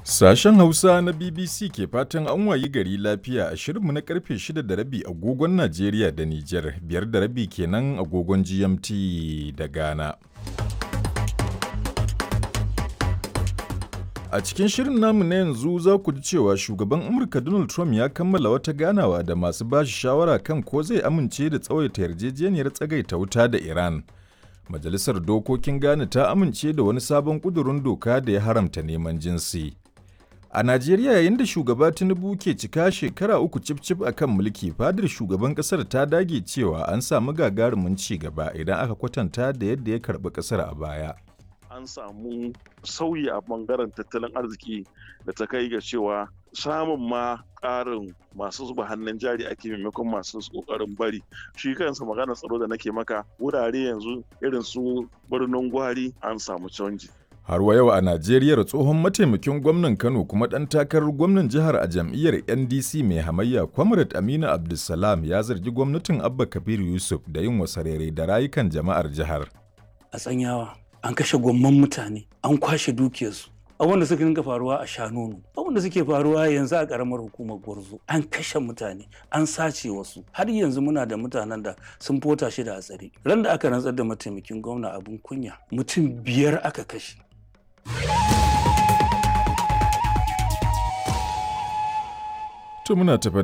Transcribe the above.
Sashen Hausa na BBC ke fatan an wayi gari lafiya a shirinmu na karfe 6 da rabi agogon Najeriya da Nijar, biyar da rabi kenan agogon GMT da Ghana. A cikin shirin namu na yanzu za ku ji cewa shugaban Amurka Donald Trump ya kammala wata ganawa da masu bashi shawara kan ko zai amince da tsawaita yarjejeniyar tsagaita wuta da Iran. Majalisar Dokokin Ghana ta amince da wani sabon ƙudurin doka da ya haramta neman jinsi. A Najeriya yayin da shugaba Tinubu ke cika shekara uku cif-cif a kan mulki, fadar shugaban ƙasar ta dage cewa an samu gagarumin ci gaba idan aka kwatanta da yadda ya karɓi ƙasar a baya. an samu sauyi a bangaren tattalin arziki da ta kai ga cewa samun ma ƙarin masu zuba hannun jari ake maimakon masu ƙoƙarin bari shi kansa maganar tsaro da nake maka wurare yanzu irin su birnin gwari an samu canji Har wa yau a Najeriya tsohon mataimakin gwamnan Kano kuma ɗan takarar gwamnan jihar a jam'iyyar NDC mai hamayya Comrade Aminu Abdulsalam ya zargi gwamnatin Abba Kabir Yusuf da yin wasarere da rayukan jama'ar jihar. A tsanyawa an kashe gwamman mutane an kwashe dukiyarsu abin da suka dinga faruwa a shanonu abin da suke faruwa yanzu a karamar hukumar gwarzo an kashe mutane an sace wasu har yanzu muna da mutanen da sun fota shi da a tsare ran da aka rantsar da mataimakin gwamna abin kunya mutum biyar aka kashe To muna tafa